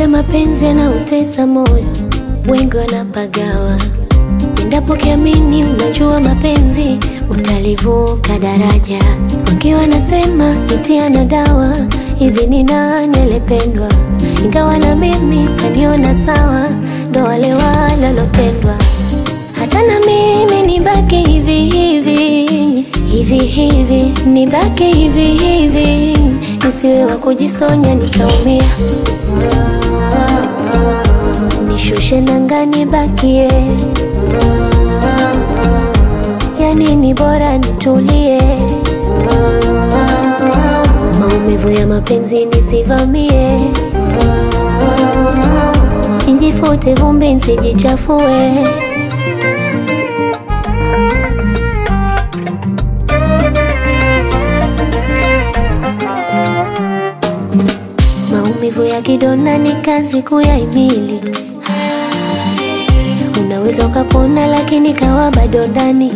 ya mapenzi yanautesa moyo, wengi wanapagawa. Endapo kiamini, unajua mapenzi utalivuka daraja. Wengi wanasema itiana dawa, hivi ni nani alipendwa? Ingawa na mimi kaniona sawa, ndo wale walolopendwa. Hata na mimi nibaki hivi hivi hivi hivi, nibaki hivi hivi, nisiwe wa kujisonya nikaumia. Nishushe nanga nibakie, yani ni bora nitulie. Maumivu ya mapenzi nisivamie, nijifute vumbi nsijichafue. Maumivu ya kidonda ni kazi kuyahimili. Unaweza ukapona, lakini kawa bado ndani,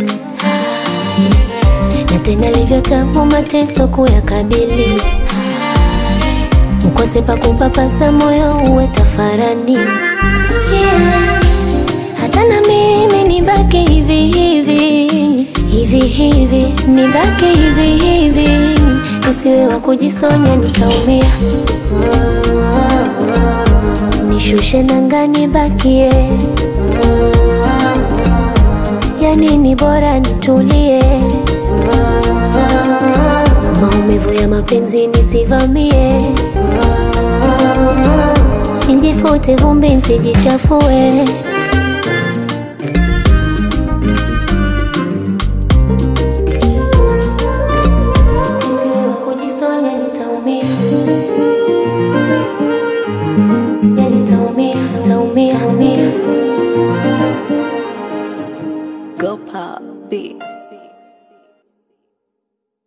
na tena livyotamu mateso kuyakabili. Ukose pa kupapasa moyo uwe tafarani, yeah. Hata na mimi nibaki hivi hivi hivi hivi, nibaki hivi hivi, nisiwe wa kujisonya nikaumia. Nishushe nanga nibakie, yani ni bora nitulie. Maumivu ya mapenzi nisivamie, nijifute vumbi nsijichafue.